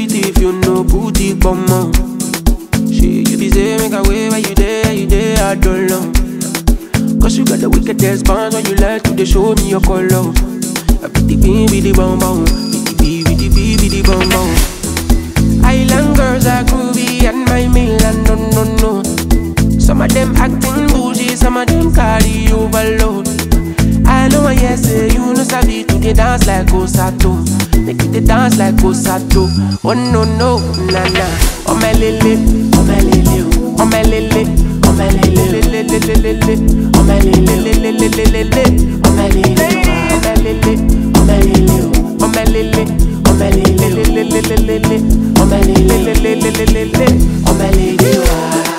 pretty if you know booty come on. She you be say make a way where you there, you there, I don't know. Cause you got the wickedest bounce when you like to they show me your color. A bitty bee, bitty bum bum, bitty bee, bitty bee, bitty bum bum. Island girls are groovy and my Milan, no, no, no. Some of them acting bougie, some of them carry overload. I know I yes, say you know sabi to the dance like Osato. Make it the dance like Osato. Oh no no, na na. Oh my lele, oh my lele, oh my lele, oh my lele, lele lele lele, oh my lele lele lele lele, oh my lele, oh my lele, oh my lele, oh my lele, oh my lele lele lele lele, oh my lele lele lele lele, oh my lele. ah.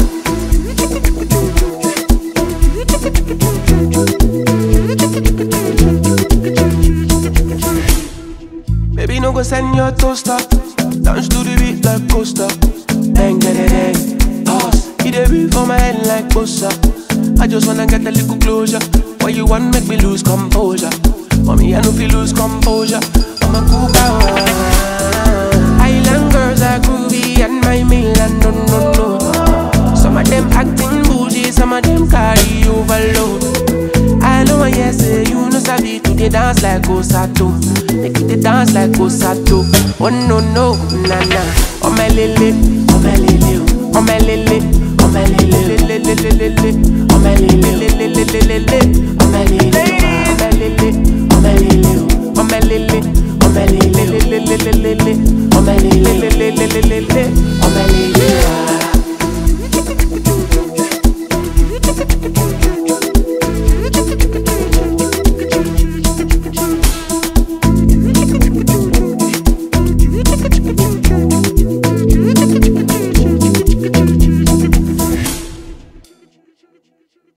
Baby, no go send your toaster. Dance to the beat like coaster. Bang, bang, bang. Pause. It a beat for my head like bossa. I just wanna get a little closure. Why you want make me lose composure? Mommy, I know feel lose composure. I'm a cool guy. Island girls are groovy and my Milan, no, no, no. Some of them acting bougie, some of them carry overload. I know I yes, say you know sabi to the dance like Osato. Make it the dance like Osato. Oh no no, na na. Oh my lele, oh my lele, oh my lele, oh my lele, lele lele lele, oh my lele lele lele lele, oh my lele, oh my lele, oh my lele, oh my lele, oh my lele lele lele lele, oh my lele